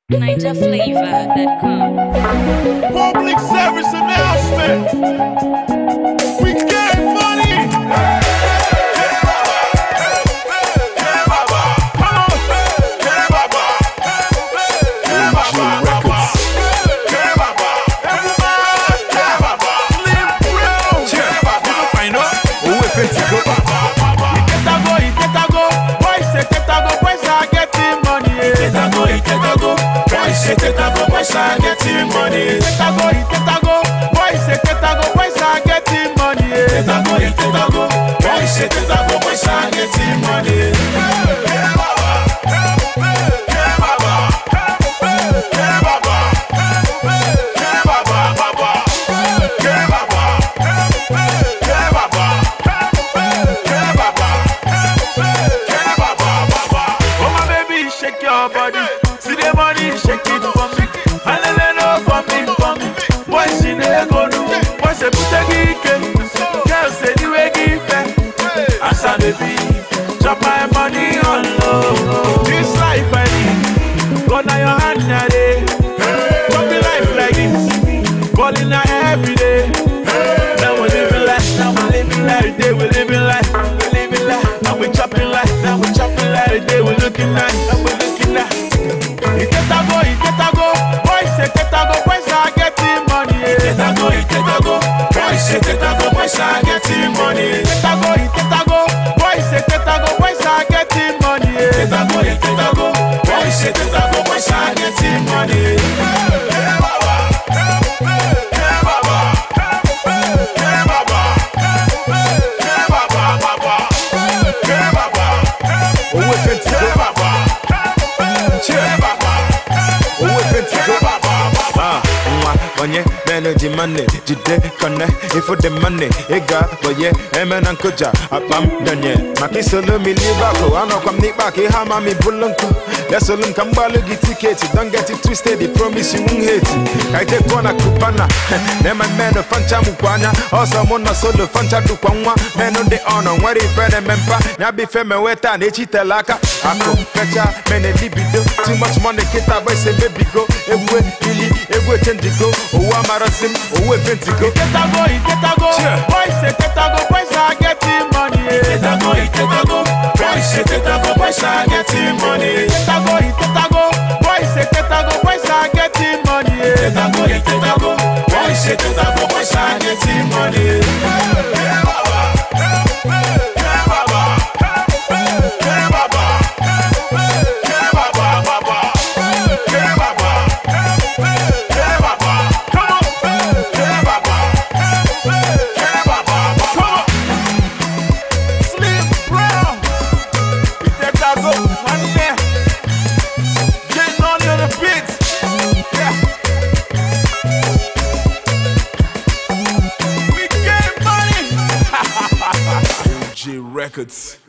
NigerFlavor.com. Public service announcement. We get money. Tetago, boys are getting money. Tetago, tetago, boys say tetago, boys are getting money. Tetago, tetago, boys say tetago, boys are getting money. Oh my baby, shake your body. See the money, shake it for me. Hallelujah for me, for me. Boys in the go do. Boys say put a geek. Girls say the way give As a baby, chop my money on low. This life I need. Go now your hand now day. Chop the life like this. Balling out every day. Now we living life, now we living life. Day we living life, we living life. Now we chopping life, now we chopping life. Day we looking nice, now we looking nice. Itetago, Itetago, boys say Tetago, boys are getting money. Itetago, Itetago, boys say Tetago, boys are getting money. Itetago, Itetago, boys say Tetago, boys are getting money. Itetago, Itetago, boys say Tetago, boys are getting money. Owó fẹ́ntì kó. Owó fẹ́ntì kó. Ah, nwa onye na-eji mane jide kone ifo dị mane ịga boye eme na nkụja akpa m donye maka isolo m ili bakụ anọkwa m n'ikpe aka ihe ama m ibulu nkụ lesolu m ka m gbalụ gị tiketi don get it twisted the promise you won't hate ka ije kụọ na kupana na-eme mmenụ fancha mụkwa anya ọsọ mụ nọ solo fancha dụkwa nwa menụ dị ọnọ nwere ife na-eme mpa ya bụ ife mewe taa na echi tele aka akụ fecha mene libido too much money kịta bụ ese mebigo egwu ili egwu echenjigo owu amarọzi m owu efentigo Itetago, Itetago, Cheer. boys say Tetago, boys are getting money. Itetago, Itetago, boys say Tetago, boys are getting money. Itetago, Itetago, boys say Tetago, boys are getting money. Itetago, Itetago, boys say Tetago, boys are getting money. Slim Brown. Itetago, Money. Getting on in the beat. Yeah. We get money. J Records.